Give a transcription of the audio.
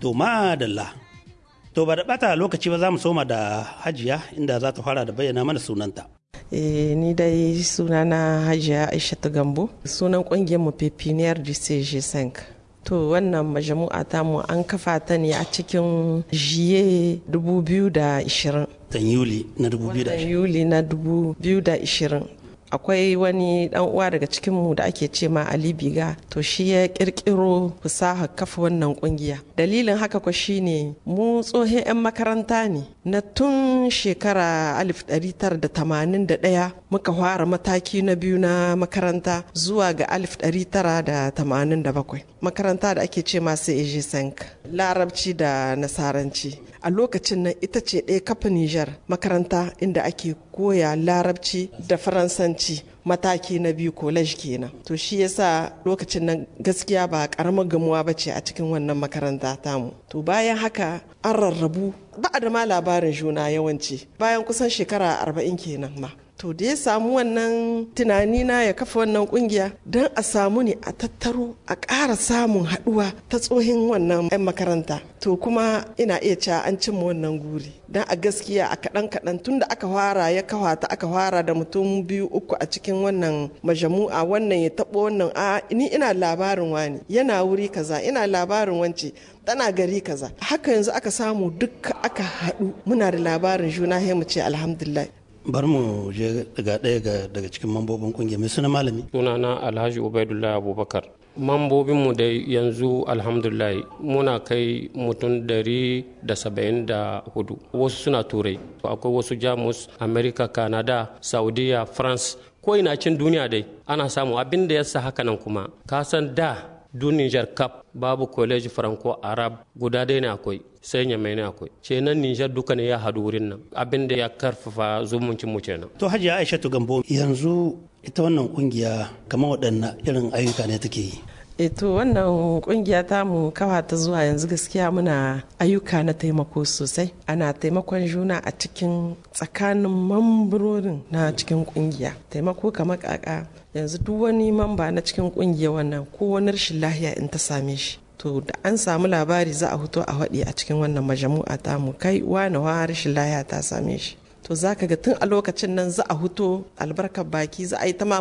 To madalla. To ba da bata lokaci ba za mu soma da hajiya inda za ta fara da bayyana mana sunanta. Eh, ni dai sunana hajiya aishatu gambo sunan kungiyar mu pepiniyar dcg 5 to wannan majamu'a tamu an kafa ta ne a cikin jiye 2020 Tan Yuli na watan 2020. yuli na 2020 akwai wani dan uwa daga cikinmu da ake ce ma ali biga to shi ya kirkiro fasaha kafa wannan kungiya dalilin haka ko shine mu tsohon 'yan makaranta ne na tun shekara 1981 muka fara mataki na biyu na makaranta zuwa ga 1987 makaranta da ake ce masu eji sank larabci da nasaranci a lokacin nan ita ce ɗaya kafa Nijar makaranta inda ake koya larabci da faransanci mataki na biyu college kenan to shi yasa lokacin nan gaskiya ba karamar gamuwa ba ce a cikin wannan makaranta tamu to bayan haka an rarrabu ba a da ma labarin juna yawanci bayan kusan shekara arba'in kenan ma to da ya samu wannan tunani na ya kafa wannan kungiya don a samu ne a tattaro a ƙara samun haɗuwa ta tsohin wannan 'yan makaranta to kuma ina iya cewa an cimma wannan guri don a gaskiya a kaɗan kaɗan tun da aka fara ya kawata aka fara da mutum biyu uku a cikin wannan majamu'a wannan ya taɓo wannan a ni ina labarin wani yana wuri kaza ina labarin wance tana gari kaza haka yanzu aka samu duka aka haɗu muna da labarin juna sai mu ce alhamdulillah Bar mu je daga ɗaya ga- daga cikin mambobin kungiyar mai suna malami. sunana alhaji ubaidullahi abubakar mambobinmu da yanzu alhamdulillah muna kai mutum dari da saba'in da hudu wasu suna turai akwai wasu jamus america canada saudiya france ko ina cin duniya dai ana samu abin da yasa haka nan kuma ka san da duniyar kap babu college franco arab guda dai ne akwai sai nyamai ne akwai kenan nijar duka ne ya haɗu wurin nan abin da ya karfafa zumuncin mu kenan To hajiya Aishatu Gambo yanzu ita wannan kungiya kamar waɗanne irin ayyuka ne take yi. e to wannan kungiya ta mu kawa ta zuwa yanzu gaskiya muna ayyuka na taimako sosai ana taimakon juna a cikin tsakanin mamburorin na cikin kungiya taimako kamar kaka yanzu duk wani mamba na cikin kungiya wannan ko wani rashin lahiya in ta same shi to da an samu labari za a fito a waɗi a cikin wannan majamu'a ta mu kai wane wa rashin lahiya ta same shi to za ka ga tun a lokacin nan za a huto albarkar baki za a yi ta ma